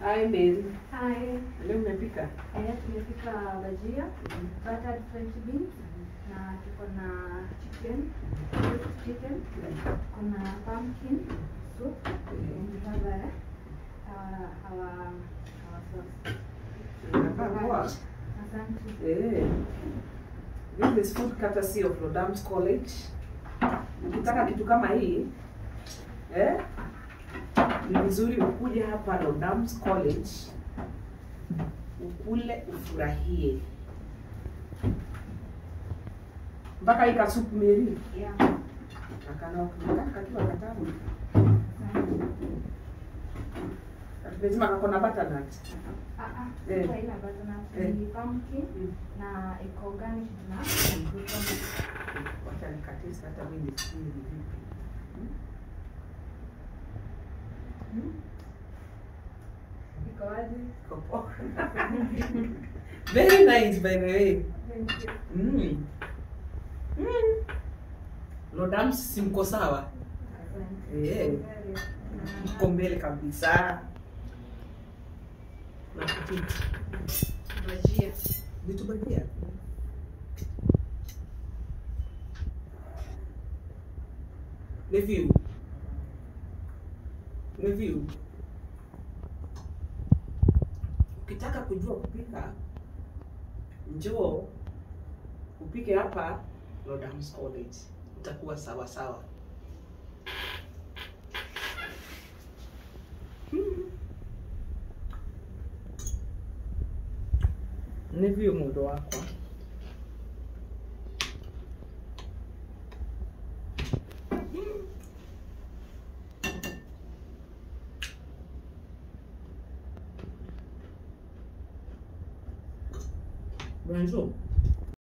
Hi Mary. Hi. Leo umepika? Eh, tumepika bajia, buttered French beans na tuko na chicken, roast chicken, kuna pumpkin soup and we have a, our, our, our sauce. Inakaa poa. Asante. Eh. This is food courtesy of Rodams College. Ukitaka kitu kama hii eh, ni vizuri ukuje hapa Rodams College ukule ufurahie. Mpaka hii kasupu Mary Yeah. akana ukitaka kakiwa katamu. Asante. Lazima kakona butternut. Ah, ah, Eh. sasa ila butternut Eh. ni pumpkin Mm. na iko garnished na Wacha nikatiste hata mimi nisikie ni vipi. iko wazi. Iko poa. Very nice by the way. Thank you. Mm. Mm. Lodams si mko sawa? Asante. Eh. Very. Mko mbele kabisa. Na kitu Bajia. vitu bajia. Review. Review. Ukitaka kujua kupika, njoo upike hapa Lodams College, utakuwa sawa sawa. Review mudo wako. Bonjour.